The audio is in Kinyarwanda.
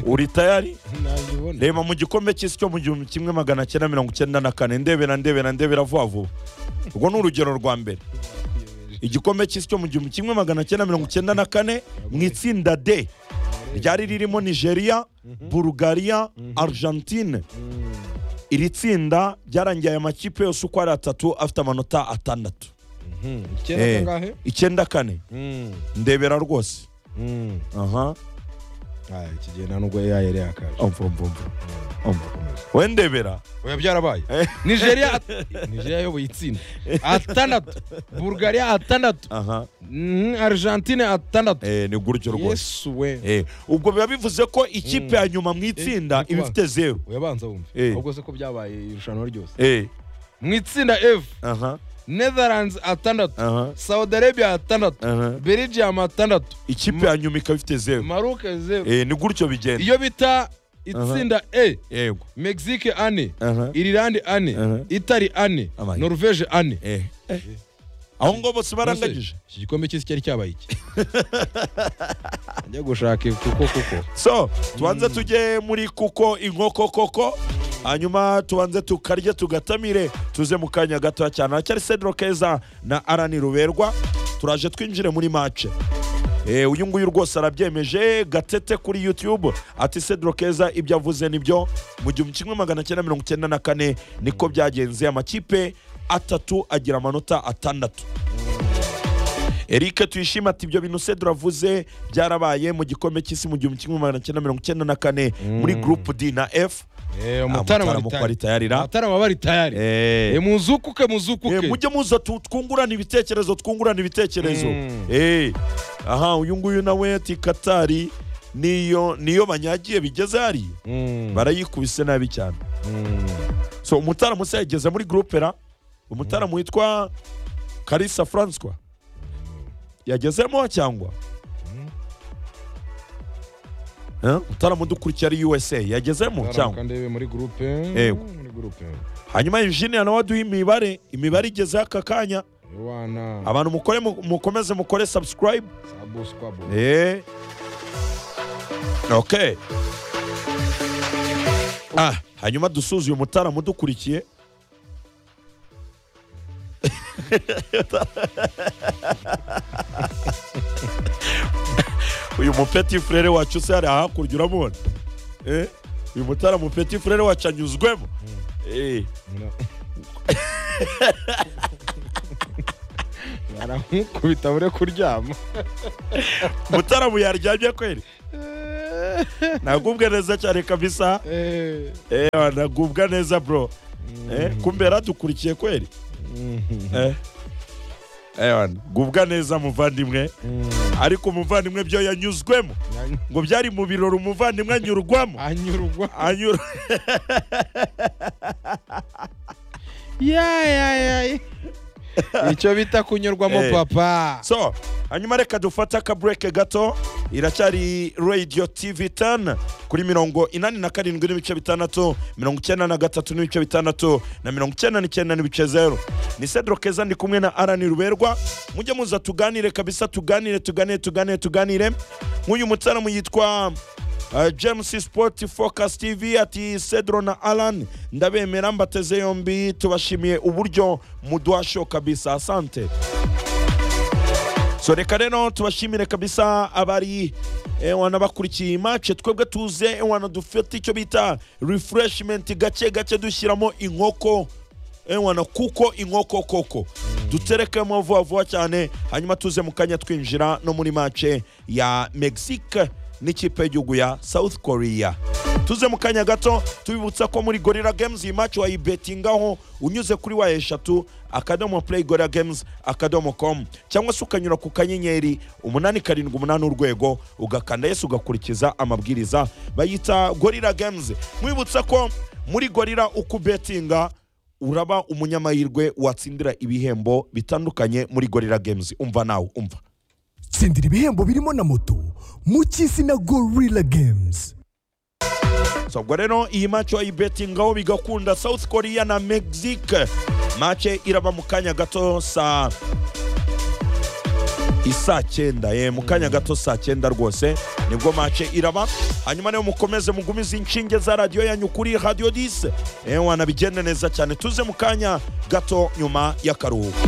uri tayari nabibona reba mu gikombe cy'isi cyo mu gihumbi kimwe magana cyenda mirongo icyenda na kane ndebera ndebera ndebera vuba vuba urwo ni urugero rwa mbere igikombe cy'isi cyo mu gihumbi kimwe magana cyenda mirongo icyenda na kane mu itsinda d ryari ririmo nigeria bulgaria argentine iri tsinda ryarangiye aya makipe yose uko ari atatu afite amanota atandatu icyenda Eh, kangahe icyenda kane Mm, ndebera rwose mm. aha Ah, iki gihe nta nubwo AI yari yakaje umva umva umva umva we ndebera oya byarabaye Eh. nigeria nigeria ayoboye itsinda atandatu bulgaria atandatu aha Mhm, argentine atandatu eh, ni gutyo rwose yesu we Eh, ubwo biba bivuze ko ikipe ya nyuma mu itsinda Eh, iba ifite zeru uyabanza wumve Eh. ahubwo se ko byabaye irushanwa ryose Eh, mu itsinda f aha netherlands atandatu aha saudi arabia atandatu aha belgium atandatu ikipe ya nyuma ikaba ifite zeru maroc zeru Eh, ni gutyo bigenda iyo bita itsinda e yego mexique ane aha irilande ane Aha. itali ane Amaye. norvege ane Eh. aho ngo bose barangagije Iki gikombe cy'isi cyari cyabaye iki njya gushaka kuko kuko so tubanze tujye muri kuko inkoko koko hanyuma tubanze tukarye tugatamire tuze mu kanya gato cyane haracyari cedro keza na arani ruberwa turaje twinjire muri mace Eh, uyu nguyu rwose arabyemeje gatete kuri youtube ati cedro keza ibyo avuze nibyo mu gihumbi kimwe magana cyenda mirongo icyenda na kane niko byagenze amakipe atatu agira amanota atandatu Eric tuyishime ati ibyo bintu se duravuze byarabaye mu gikombe cy'isi mu gihumbi kimwe magana cyenda mirongo icyenda na kane muri groupe D na F Eh, Mutarama mutarama ko ari tayari ra. mutarama bari tayari Eh. Eh, muzukuke muzukuke Eh, mujye muza tu- twungurane ibitekerezo twungurane ibitekerezo Mm. Eh, aha uyu nguyu nawe ati katari niyo niyo banyagiye bigeze hariya Mm, barayikubise nabi cyane mm. so umutaramu se yageze muri groupe ra umutaramu witwa karisa francois yagezemo cyangwa Eh, umutaramu dukurikira ari usa yagezemo Mutarama cyangwa kandebe muri groupe Yego. muri groupe hanyuma eugene nawe aduha imibare imibare igezeho aka kanya Yohana abantu mukore mu- mukomeze mukore subscribe Sabo Squabo Eh. ok ah hanyuma dusuzuye umutaramu dukurikiye uyu mupeti furere wacu se hari ahakurya urabona Eh, uyu mutaramu peti furere wacu anyuzwemo Eh, No. baramukubita bure kuryama mutaramu yaryamye kweri nagubwe neza cyane kabisa Eh, Eh, nagubwa neza bro Eh, kumbe yaradukurikiye kweri mhm. Eh. Ewan, gubwa neza muvandimwe ariko umuvandimwe byo yanyuzwemo ngo byari mu birori umuvandimwe anyurwamo anyurwa anyura yayayaye icyo bita kunyurwamo Eh. papa so hanyuma reka dufate akabureke gato iracyari radio tv tani kuri mirongo inani na karindwi n'ibice bitandatu mirongo icyenda na gatatu n'ibice bitandatu na mirongo icyenda n'icyenda n'ibice zeru ni cedro keza ndi kumwe na arani ruberwa mujye muza tuganire kabisa tuganire tuganire tuganire tuganire nk'uyu mutaramu yitwa Uh, james sport focus tv ati cedro na alan ndabemera mbateze yombi tubashimiye uburyo muduhasho kabisa asante so reka rero tubashimire kabisa abari eh, wanabakurikiye imace twebwe tuze eh, wana dufite icyo bita refreshment gake gake dushyiramo inkoko eh, wana kuko inkoko koko duterekemo vuba vuba cyane hanyuma tuze mu kanya twinjira no muri mace ya mexique n'ikipe y'igihugu ya south korea tuze mu kanya gato tubibutsa ko muri gorilla games iyi match wayibetingaho unyuze kuri wayo eshatu akadomo play gorilla games akadomo com cyangwa se ukanyura ku kanyenyeri umunani karindwi umunani urwego ugakanda yesu ugakurikiza amabwiriza bayita gorilla games mwibutsa ko muri gorilla uko ubetinga uraba umunyamahirwe watsindira ibihembo bitandukanye muri gorilla games umva nawe umva tsindira ibihembo birimo na moto mu cy'isi na gorilla games So, ubwo rero iyi match wayibetingaho bigakunda south korea na mexique match iraba mu kanya gato saa isaa cyenda eh, mu kanya gato saa cyenda rwose nibwo mace iraba hanyuma niyo mukomeze mugumize inshinge za radiyo yanyu kuri radiyo 10 eh, wanabigenda neza cyane tuze mu kanya gato nyuma y'akaruhuko